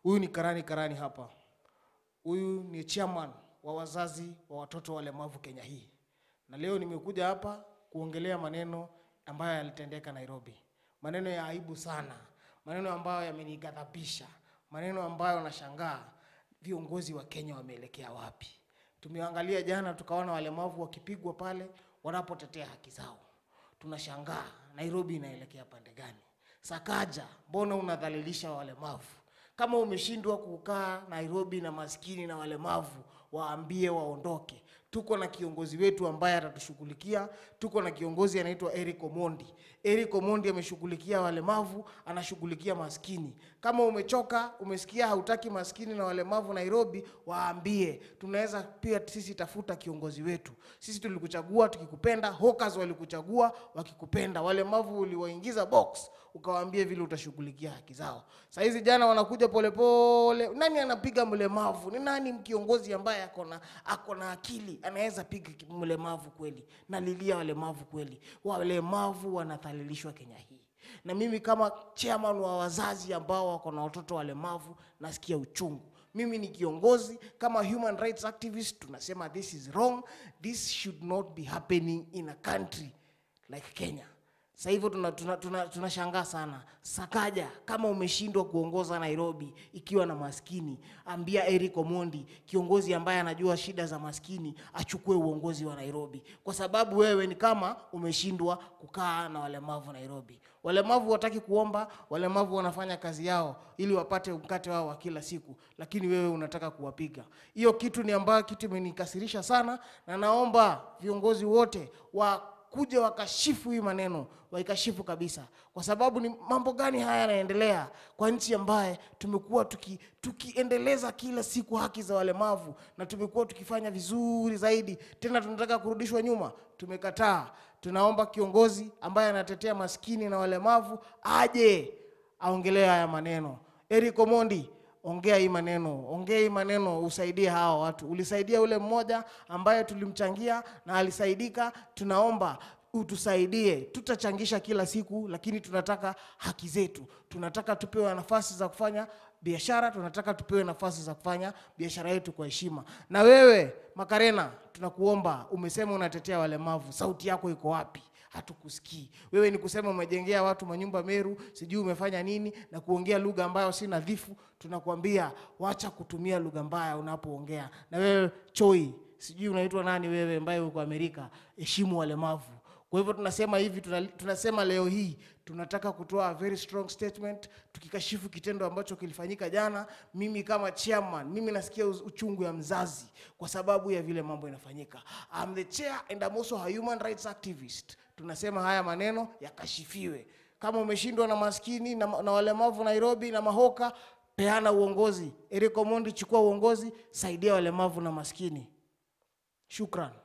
Huyu ni Karani Karani hapa. Huyu ni chairman wa wazazi wa watoto walemavu Kenya hii, na leo nimekuja hapa kuongelea maneno ambayo yalitendeka Nairobi, maneno ya aibu sana, maneno ambayo yamenighadhabisha, maneno ambayo nashangaa viongozi wa Kenya wameelekea wapi. Tumeangalia jana, tukaona walemavu wakipigwa pale wanapotetea haki zao. Tunashangaa Nairobi inaelekea pande gani? Sakaja, mbona unadhalilisha walemavu? Kama umeshindwa kukaa Nairobi na maskini na walemavu, waambie waondoke. Tuko na kiongozi wetu ambaye atatushughulikia. Tuko na kiongozi anaitwa Eric Omondi. Eric Omondi ameshughulikia walemavu, anashughulikia maskini. Kama umechoka, umesikia hautaki maskini na walemavu Nairobi, waambie. Tunaweza pia sisi tafuta kiongozi wetu. Sisi tulikuchagua tukikupenda, hawkers walikuchagua wakikupenda, walemavu uliwaingiza box, ukawaambie vile utashughulikia haki zao. Saa hizi jana wanakuja polepole. Nani anapiga mlemavu? Ni nani kiongozi ambaye ako na ako na akili anaweza piga ki- mlemavu kweli? Nalilia walemavu kweli, walemavu wanadhalilishwa Kenya hii na mimi kama chairman wa wazazi ambao wako na watoto walemavu nasikia uchungu. Mimi ni kiongozi kama human rights activist, tunasema this is wrong, this should not be happening in a country like Kenya. Sasa hivyo tunashangaa tuna, tuna, tunashangaa sana. Sakaja, kama umeshindwa kuongoza Nairobi ikiwa na maskini, ambia Eric Omondi, kiongozi ambaye anajua shida za maskini, achukue uongozi wa Nairobi, kwa sababu wewe ni kama umeshindwa kukaa na walemavu Nairobi. Walemavu wataki kuomba, walemavu wanafanya kazi yao ili wapate mkate wao wa kila siku, lakini wewe unataka kuwapiga. Hiyo kitu ni ambayo kitu imenikasirisha sana, na naomba viongozi wote wa kuja wakashifu hii maneno waikashifu kabisa, kwa sababu ni mambo gani haya yanaendelea kwa nchi ambaye tumekuwa tuki, tukiendeleza kila siku haki za walemavu na tumekuwa tukifanya vizuri zaidi, tena tunataka kurudishwa nyuma. Tumekataa. Tunaomba kiongozi ambaye anatetea maskini na walemavu aje aongelee haya maneno. Eric Omondi, ongea hii maneno, ongea hii maneno, usaidie hawa watu. Ulisaidia ule mmoja ambaye tulimchangia na alisaidika. Tunaomba utusaidie, tutachangisha kila siku, lakini tunataka haki zetu. Tunataka tupewe nafasi za kufanya biashara, tunataka tupewe nafasi za kufanya biashara yetu kwa heshima. Na wewe Makarena, tunakuomba, umesema unatetea walemavu, sauti yako iko wapi? hatukusikii. Wewe ni kusema umejengea watu manyumba Meru, sijui umefanya nini na kuongea lugha ambayo si nadhifu. Tunakwambia wacha kutumia lugha mbaya unapoongea. Na wewe Choi, sijui unaitwa nani wewe, ambaye uko Amerika, heshimu walemavu. Kwa hivyo tunasema hivi, tuna- tunasema leo hii tunataka kutoa a very strong statement tukikashifu kitendo ambacho kilifanyika jana. Mimi kama chairman, mimi nasikia uz- uchungu ya mzazi kwa sababu ya vile mambo inafanyika. I'm the chair and I'm also a human rights activist. Tunasema haya maneno yakashifiwe. Kama umeshindwa na maskini na, ma- na walemavu Nairobi na mahoka, peana uongozi. Eric Omondi, chukua uongozi, saidia walemavu na maskini. Shukran.